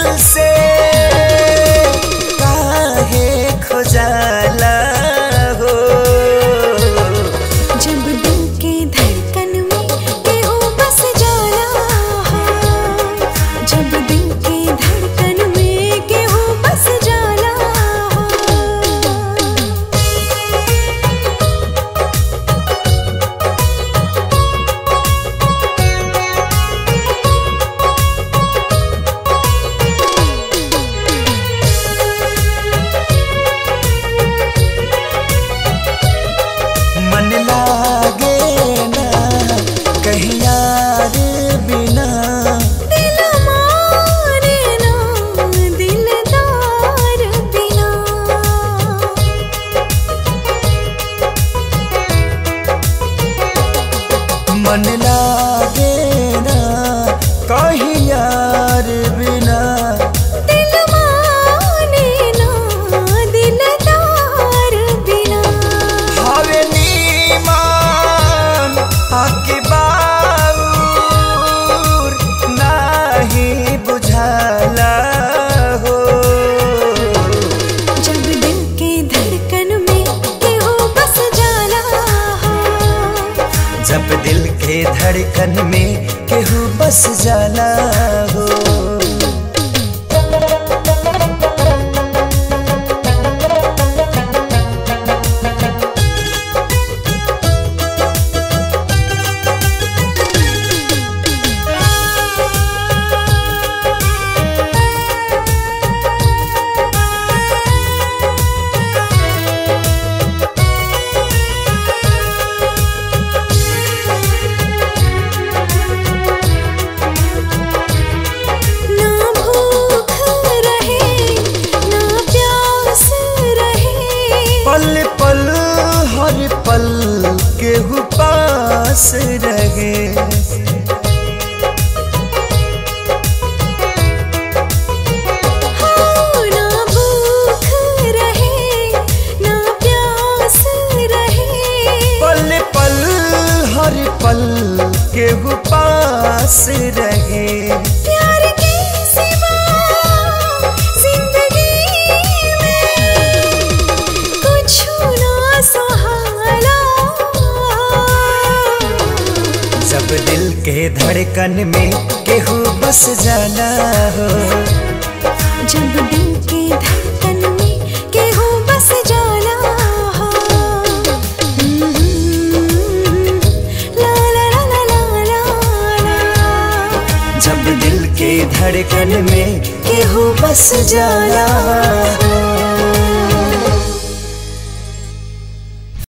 से काहे खोजाला हो जब दिल के धड़कन में केहू बस जाला जब दिल के धड़कन में केहू बस जाला मन लागे ना कहीं यार बिना दिल मारे ना दिलदार बिना मन लागे ना कहीं यार बिना दिल माने ना दिलदार बिना हवे नीमान आके बाऊर नाही बुझाला हो जब दिल के धड़कन में केहू बस जाला जब दिल के धड़कन में केहू बस जाला हो ना भूख रहे ना प्यास रहे पल पल हर पल केहू पास रहे हाँ, ना भूख रहे ना प्यास रहे पल पल हर पल केहू पास रहे प्यार के सिवा जिंदगी में कुछ ना सहाला जब दिल के धड़कन में केहू बस जाला हो जब दिल के धड़कन में केहू बस जाला ला ला ला ला ला ला ला जब दिल के धड़कन में केहू बस जाला हो